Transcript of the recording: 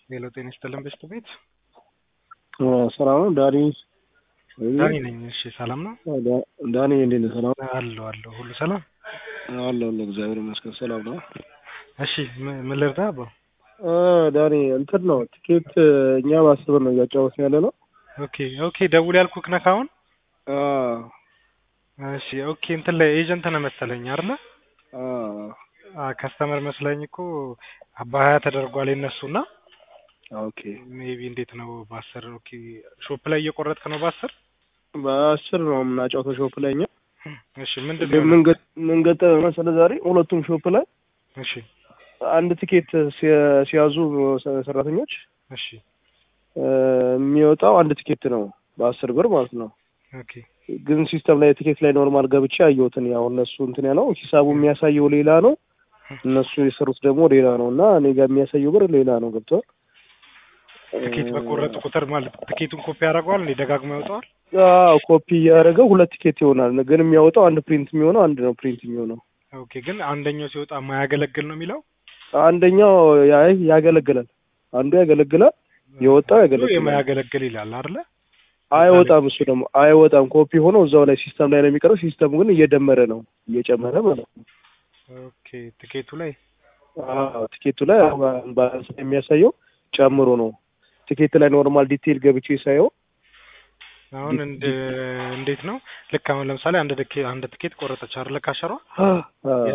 ሄሎ ጤና ይስጥልን በሽቱ ቤት ሰላም ነው ዳኒ ዳኒ ነኝ። እሺ ሰላም ነው ዳኒ እንዴት ነህ? ሰላም አለሁ አለሁ ሁሉ ሰላም አለሁ አለሁ እግዚአብሔር ይመስገን ሰላም ነው። እሺ ም- ምን ልርዳ አባ? አ ዳኒ እንትን ነው ቲኬት እኛ በአስር ብር ነው እያጫወትን ያለ ነው። ኦኬ ኦኬ ደውል ያልኩህ ነህ አሁን? አ እሺ ኦኬ እንትን ላይ ኤጀንት ነህ መሰለኝ አይደለ? አ አ ከስተመር መስለኝ እኮ በሀያ ተደርጓል የነሱና ኦኬ ሜቢ እንዴት ነው በአስር ኦኬ ሾፕ ላይ እየቆረጥክ ነው በአስር በአስር ነው የምናጫወተው ሾፕ ላይ እኛ እሺ ምንድን ግን ነው ምን ገ- ምን ገጠመ መሰለህ ዛሬ ሁለቱም ሾፕ ላይ እሺ አንድ ቲኬት ሲያ- ሲያዙ ሰ- ሰራተኞች እሺ እ፣ የሚወጣው አንድ ቲኬት ነው በአስር ብር ማለት ነው። ኦኬ ግን ሲስተም ላይ ቲኬት ላይ ኖርማል ገብቼ ያየሁትን ያው እነሱ እንትን ያለው ሂሳቡ የሚያሳየው ሌላ ነው፣ እነሱ የሰሩት ደግሞ ሌላ ነው እና እኔ ጋር የሚያሳየው ብር ሌላ ነው። ገብቷል? ትኬት በቆረጡ ቁጥር ማለት ትኬቱን ኮፒ ያደርገዋል እንዴ ደጋግሞ ያወጣዋል? አዎ ኮፒ እያደረገው ሁለት ቲኬት ይሆናል። ግን የሚያወጣው አንድ ፕሪንት የሚሆነው አንድ ነው ፕሪንት የሚሆነው ኦኬ ግን አንደኛው ሲወጣ የማያገለግል ነው የሚለው አንደኛው ያ- ያገለግላል፣ አንዱ ያገለግላል፣ የወጣው ያገለግላል። የማያገለግል ይላል አይደለ? አይወጣም፣ እሱ ደግሞ አይወጣም። ኮፒ ሆኖ እዛው ላይ ሲስተም ላይ ነው የሚቀረው። ሲስተሙ ግን እየደመረ ነው እየጨመረ ማለት ነው። ኦኬ ትኬቱ ላይ አዎ ቲኬቱ ላይ ባላንስ የሚያሳየው ጨምሮ ነው። ቲኬት ላይ ኖርማል ዲቴይል ገብቼ ሳየው አሁን እንደ እንዴት ነው ልክ አሁን ለምሳሌ አንድ ትኬት አንድ ትኬት ቆረጠች አይደለ ካሸሯ አ-